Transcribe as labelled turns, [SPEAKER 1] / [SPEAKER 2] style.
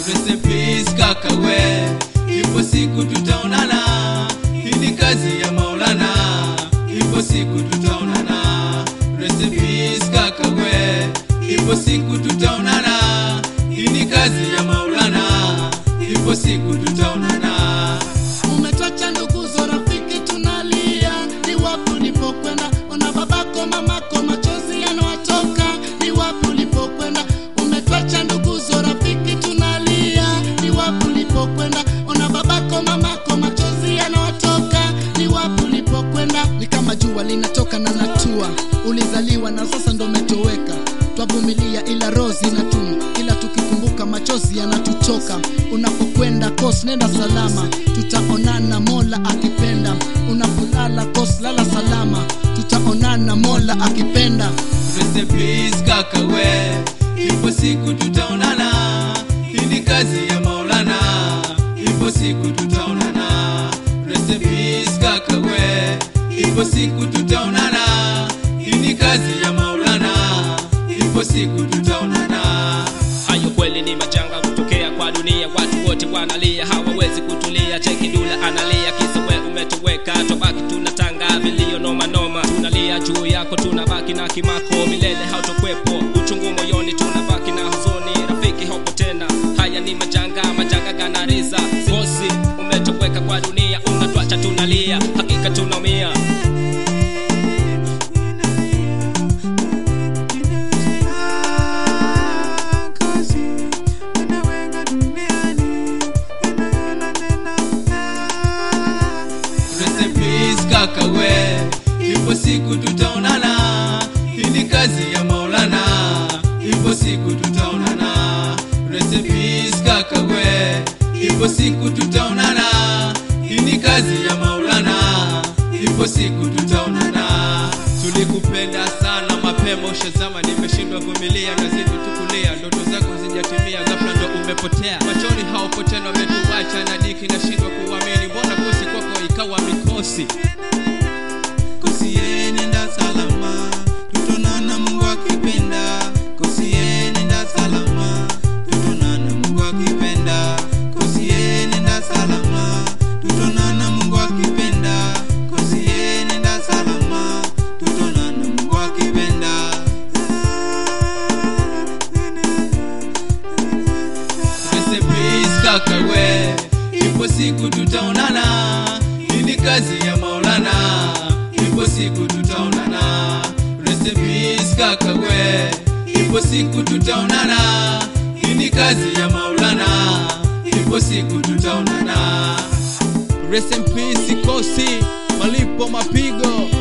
[SPEAKER 1] Rest in peace kaka we, ipo siku tutaonana. Hii ni kazi ya Maulana, ipo siku tutaonana. Rest in peace kaka we, ipo siku tutaonana. Hii ni kazi ya Maulana, ipo siku tutaonana.
[SPEAKER 2] Umetwacha nduguzo, rafiki, tunalia. Ni wapi ulipokwenda? Ona babako, mamako, machozi yanawatoka. Ni wapi ulipokwenda? Umetwacha nduguzo, rafiki, tunalia. Ni wapi ulipokwenda? Ona babako, mamako, machozi yanawatoka. Ni wapi ulipokwenda? Ni kama jua linatoka na natua. Ulizaliwa na sasa ndo umetoweka. Twavumilia ila roho zinatuma, ila tukikumbuka machozi yanatutoka. Unapokwenda kos, nenda salama, tutaonana Mola akipenda. Unapolala kos, lala salama, tutaonana Mola akipenda.
[SPEAKER 1] Rest in peace kaka we, ipo siku tutaonana. Hii ni kazi ya Maulana, ipo siku tutaonana. Rest in peace kaka we, ipo siku tutaonana. Hii ni kazi ya Maulana, ipo siku tutaonana.
[SPEAKER 3] hayo kweli ni majanga kutokea kwa dunia watu wote wanalia hawawezi kutulia cheki dula analia kisa we umetoweka tobaki tunatanga vilio noma noma tunalia juu yako tunabaki na kimako milele hautokwepo uchungu moyoni tunabaki na huzuni rafiki haupo tena haya ni majanga majanga ganariza bosi umetoweka kwa dunia unatwacha tunalia hakika tunaumia
[SPEAKER 1] Rest in peace kaka we, ipo siku tutaonana. Hii ni kazi ya Maulana, ipo siku tutaonana. Rest in peace kaka we, ipo siku tutaonana. Hii ni kazi ya Maulana, ipo siku tutaonana. Tulikupenda sana mapema, ushazama, nimeshindwa vumilia, nazidi tukulia, ndoto zako hazijatimia, ghafla ndo umepotea, machoni haupo tena, umetuacha na diki, nashindwa kuamini, mbona kosi kwako ikawa mikosi
[SPEAKER 4] Kosieni nda salama, tutonana Mungu akipenda. Kosieni nda salama, tutonana Mungu akipenda. Kosieni nda salama, tutonana Mungu akipenda. Kosieni nda salama, tutonana Mungu akipenda.
[SPEAKER 1] Rest in peace kaka we, ipo siku tutaonana. Hii ni kazi ya Maulana, ipo siku tutaonana. Rest in peace kaka we, ipo siku tutaonana. Hii ni kazi ya Maulana, ipo siku tutaonana. Rest in peace kosi, malipo mapigo